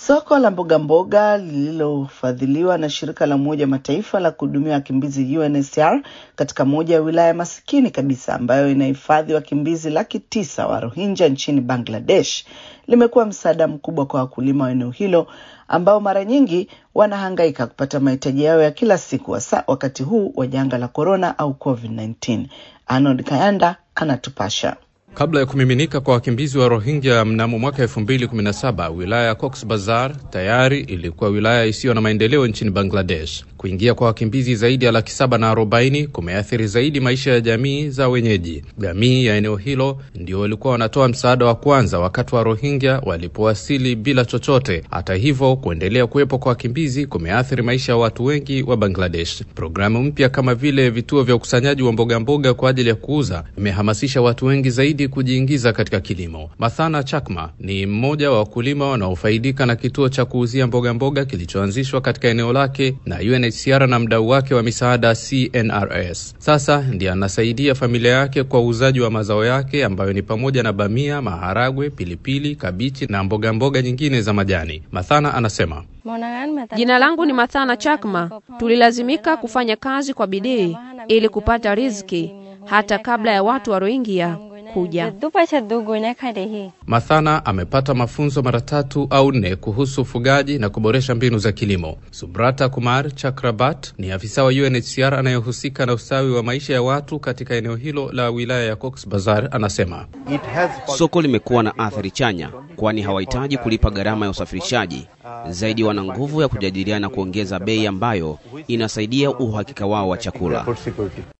Soko la mboga mboga lililofadhiliwa na shirika la Umoja wa Mataifa la kuhudumia wakimbizi UNHCR katika moja ya wilaya masikini kabisa ambayo inahifadhi wakimbizi laki tisa wa Rohingya nchini Bangladesh limekuwa msaada mkubwa kwa wakulima wa eneo hilo ambao mara nyingi wanahangaika kupata mahitaji yao ya kila siku hasa wakati huu wa janga la korona au COVID-19. Arnold Kayanda anatupasha. Kabla ya kumiminika kwa wakimbizi wa Rohingya mnamo mwaka 2017 wilaya ya Cox Bazar tayari ilikuwa wilaya isiyo na maendeleo nchini Bangladesh. Kuingia kwa wakimbizi zaidi ya laki saba na arobaini kumeathiri zaidi maisha ya jamii za wenyeji. Jamii ya eneo hilo ndio walikuwa wanatoa msaada wa kwanza wakati wa Rohingya walipowasili bila chochote. Hata hivyo, kuendelea kuwepo kwa wakimbizi kumeathiri maisha ya watu wengi wa Bangladesh. Programu mpya kama vile vituo vya ukusanyaji wa mboga mboga kwa ajili ya kuuza imehamasisha watu wengi zaidi kujiingiza katika kilimo. Mathana Chakma ni mmoja wa wakulima wanaofaidika na kituo cha kuuzia mboga mboga kilichoanzishwa katika eneo lake na UNHCR na mdau wake wa misaada CNRS. Sasa ndiye anasaidia familia yake kwa uuzaji wa mazao yake ambayo ni pamoja na bamia, maharagwe, pilipili, kabichi na mboga mboga nyingine za majani. Mathana anasema Jina langu ni Mathana Chakma. Tulilazimika kufanya kazi kwa bidii ili kupata riziki hata kabla ya watu wa Rohingya kuja. Mathana amepata mafunzo mara tatu au nne kuhusu ufugaji na kuboresha mbinu za kilimo. Subrata Kumar Chakrabat ni afisa wa UNHCR anayehusika na ustawi wa maisha ya watu katika eneo hilo la wilaya ya Cox Bazar, anasema soko limekuwa na athari chanya, kwani hawahitaji kulipa gharama ya usafirishaji. Zaidi wana nguvu ya kujadiliana kuongeza bei ambayo inasaidia uhakika wao wa chakula.